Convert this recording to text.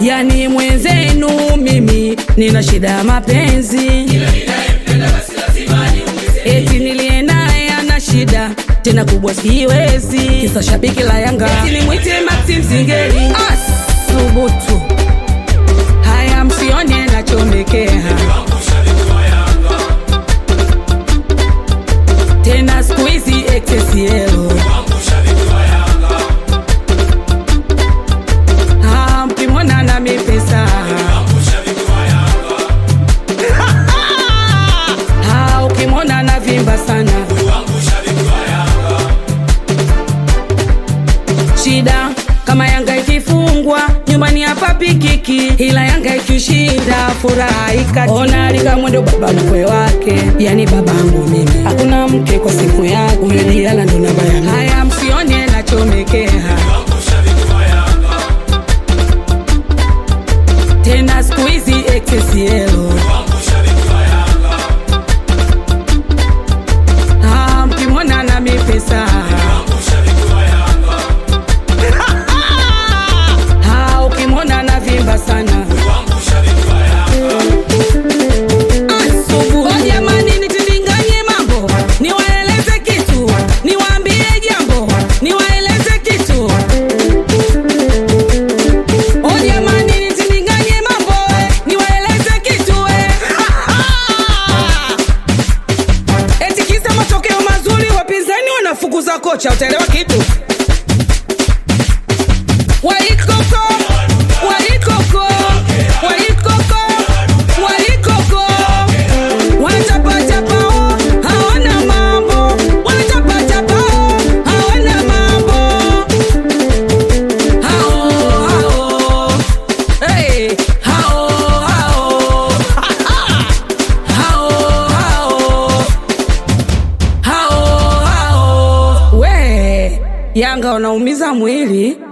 yani mwenzenu mimi nina shida ya mapenzi eti niliye naye ana shida tena kubwa siwezi kisa shabiki la yanga eti nimwite maxim zingeri asubutu haya msione nachomekea tena siku hizi XXL Ah, mkimwona na mipesa Ah, ukimwona na vimba sana shida kama yanga ikifungwa nyumbani hapa pikiki ila yanga ikishinda furaha ikati ona alika mwendo baba mkwe wake yani babangu mimi hakuna mke kwa siku yake huyo diala ndo namba yangu haya msione nachomekea tena siku hizi XXL Ah, mkimwona na mipesa Ah, ukimwona na vimba sana Asubuhi. Oh, jamani nitindinganye mambo niwaeleze kitu niwaambie jambo niwaeleze kitu Oh, jamani nitindinganye mambo eh, niwaeleze kitu eh. eti kisa matokeo mazuri wapinzani wanafukuza kocha utaelewa kitu waikoko waikoko waikoko waikoko wanachapachapao hawana mambo wanachapachapao hawana mambo hao hao hey, hao hao hao hao hao we yanga wanaumiza mwili